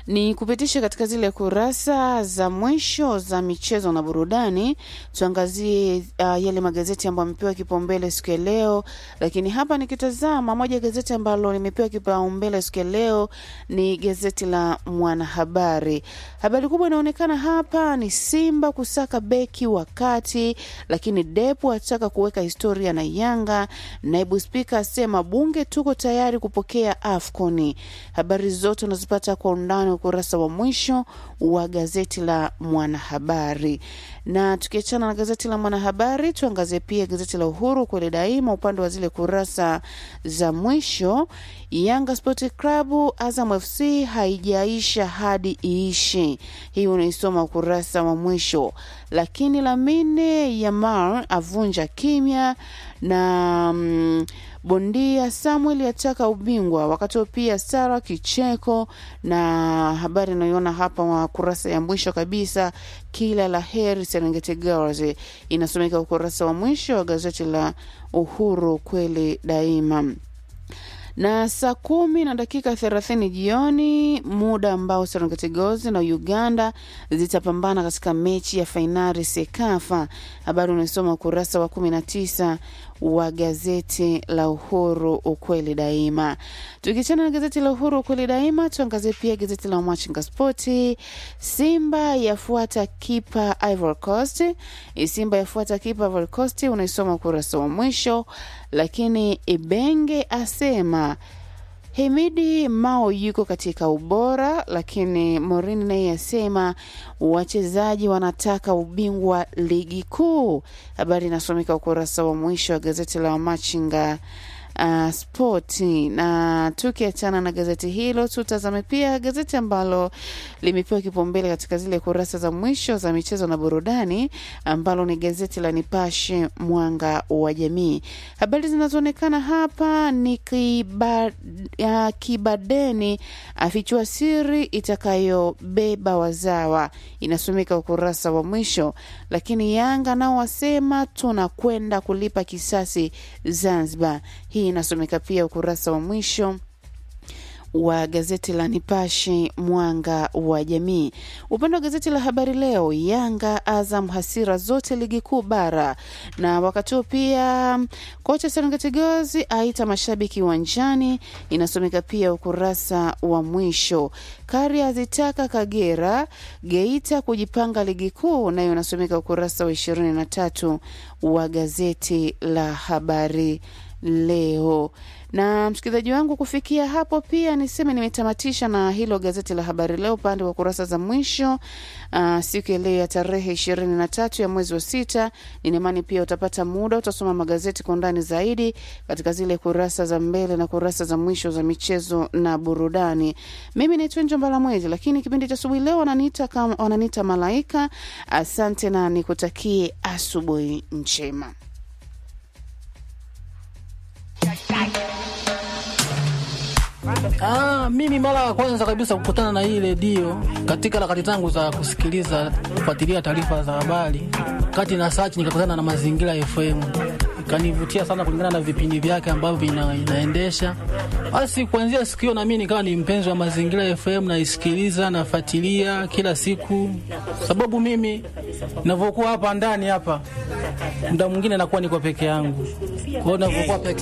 ni kupitisha katika zile kurasa za mwisho za michezo na burudani. Tuangazie uh, yale magazeti ambayo amepewa kipaumbele siku ya leo, lakini hapa nikitazama moja ya gazeti ambalo limepewa kipaumbele siku ya leo ni gazeti la Mwanahabari. Habari kubwa inaonekana hapa ni Simba kusaka beki wa kati, lakini Depu ataka kuweka historia na Yanga. Naibu Spika asema bunge tuko tayari kupokea AFCON. Habari zote unazipata kwa undani ukurasa wa mwisho wa gazeti la Mwanahabari. Na tukiachana na gazeti la Mwanahabari, tuangazie pia gazeti la Uhuru kweli daima, upande wa zile kurasa za mwisho. Yanga Sport Club Azam FC haijaisha hadi iishi, hii unaisoma ukurasa wa mwisho. Lakini Lamine Yamal avunja kimya na mm, bondia Samuel ataka ubingwa, wakati huo pia Sara kicheko na habari inayoona hapa wa kurasa ya mwisho kabisa, kila la heri Serengeti Girls, inasomeka ukurasa wa mwisho wa gazeti la Uhuru kweli daima na saa kumi na dakika thelathini jioni, muda ambao Serengeti Girls na Uganda zitapambana katika mechi ya fainali Sekafa. Habari unaisoma ukurasa wa kumi na tisa wa gazeti la Uhuru ukweli daima. Tukichana na gazeti la Uhuru ukweli daima, tuangazie pia gazeti la Machinga Spoti. Simba yafuata kipa Ivory Coast. Simba yafuata kipa Ivory Coast, unaisoma ukurasa wa mwisho. Lakini Ibenge asema Hemidi Mao yuko katika ubora, lakini Morini naye asema wachezaji wanataka ubingwa ligi kuu. Habari inasomeka ukurasa wa mwisho wa gazeti la Machinga uh, spoti. Na tukiachana na gazeti hilo, tutazame pia gazeti ambalo limepewa kipaumbele katika zile kurasa za mwisho za michezo na burudani, ambalo ni gazeti la Nipashe Mwanga wa Jamii. Habari zinazoonekana hapa ni kiba, uh, Kibadeni afichua siri itakayobeba wazawa, inasomeka ukurasa wa mwisho. Lakini Yanga nao wasema tunakwenda kulipa kisasi Zanzibar. Hii inasomeka pia ukurasa wa mwisho wa gazeti la Nipashe mwanga wa jamii. Upande wa gazeti la Habari Leo, Yanga Azam hasira zote ligi kuu bara, na wakati huo pia kocha Serengeti Girls aita mashabiki uwanjani, inasomeka pia ukurasa wa mwisho. Kari azitaka Kagera Geita kujipanga ligi kuu, nayo inasomeka ukurasa wa ishirini na tatu wa gazeti la Habari Leo na msikilizaji wangu, kufikia hapo pia niseme nimetamatisha na hilo gazeti la habari leo upande wa kurasa za mwisho. Uh, siku ya leo ya tarehe ishirini na tatu ya mwezi wa sita. Ninaimani pia utapata muda utasoma magazeti kwa undani zaidi katika zile kurasa za mbele na kurasa za mwisho za michezo na burudani. Mimi naitwa Njombala Mwezi, lakini kipindi cha asubuhi leo wananiita kama wananiita Malaika. Asante na nikutakie asubuhi njema. Ah, mimi mara ya kwanza kabisa kukutana na hii redio katika harakati zangu za kusikiliza kufuatilia taarifa za habari, kati na search nikakutana na Mazingira FM, ikanivutia sana kulingana na vipindi vyake ambavyo ina, inaendesha. Basi kuanzia siku hiyo na mimi nikawa ni mpenzi wa Mazingira FM, naisikiliza nafuatilia kila siku, sababu mimi ninavyokuwa hapa ndani hapa, muda mwingine nakuwa niko peke yangu, kwa hiyo ninavyokuwa peke